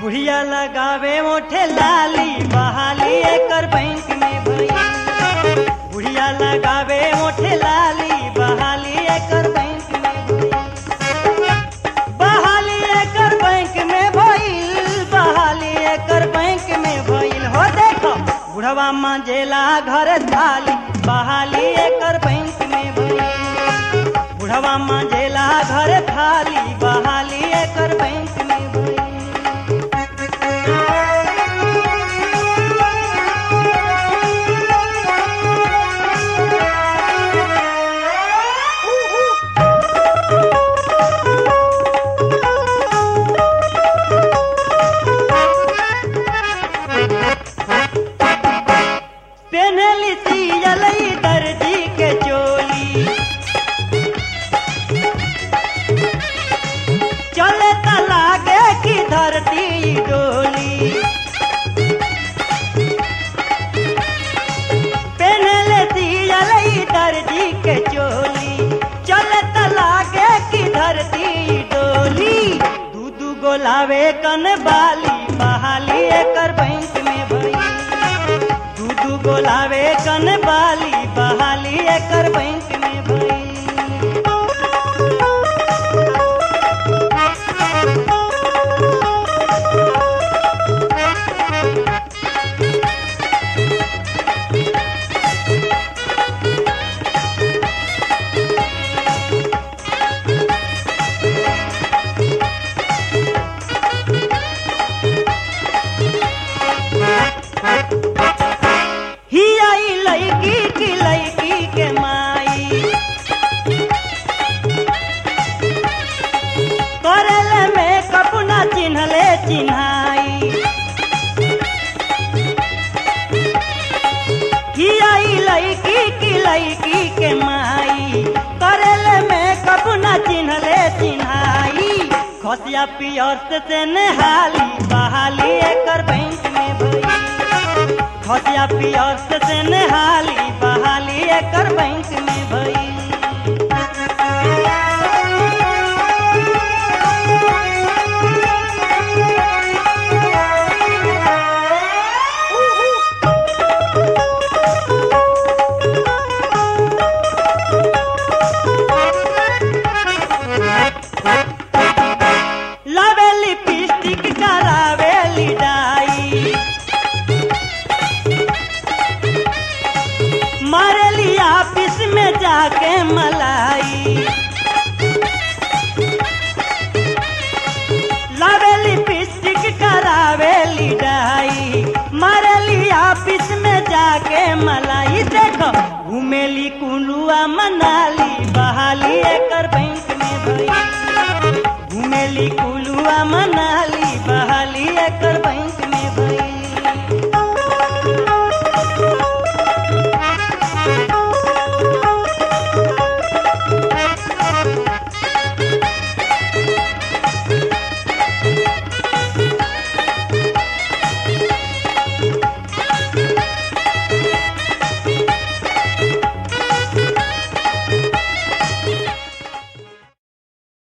बुढ़िया लगावे ओठे लाली बहाली एकर बैंक में भई बुढ़िया लगावे ओठे लाली बहाली एकर बैंक में भई बहाली एकर बैंक में भइल बहाली एकर बैंक में भइल हो देखो बुढ़वा मांजेला घर थाली बहाली एकर बैंक में भइल बुढ़वा मांजेला घर थाली बहाली एकर बैंक में भइल पेनली सियलई दर्जी के चोली चले त लागे कि धरती डोली पेनले सियलई दर्जी के चोली चले त लागे कि धरती डोली दू दू गोलावे कन बाली बहाली एकर बैंक में भई दू दू गोलावे कन बाली बहाली एकर बैंक में भई ही आई लड़की की लड़की के माई करल में कपुना चिन्हले चिन्हाई ही आई लड़की की लड़की के माई करल में कपुना चिन्हले चिन्हाई खसिया पियर्स से नहाली बहाली एकर बैंक में भई खसिया पियर्स से नहाली बहाली एकर बैंक में भई लावे लिपस्टिक करावे लिडाई मारेली ऑफिस में जाके मलाई लावे लिपस्टिक करावे लिडाई मारेली ऑफिस में जाके मलाई देखो घूमेली कुलुआ मनाली बहाली एकर बैंक में भई घूमेली कुलुआ मनाली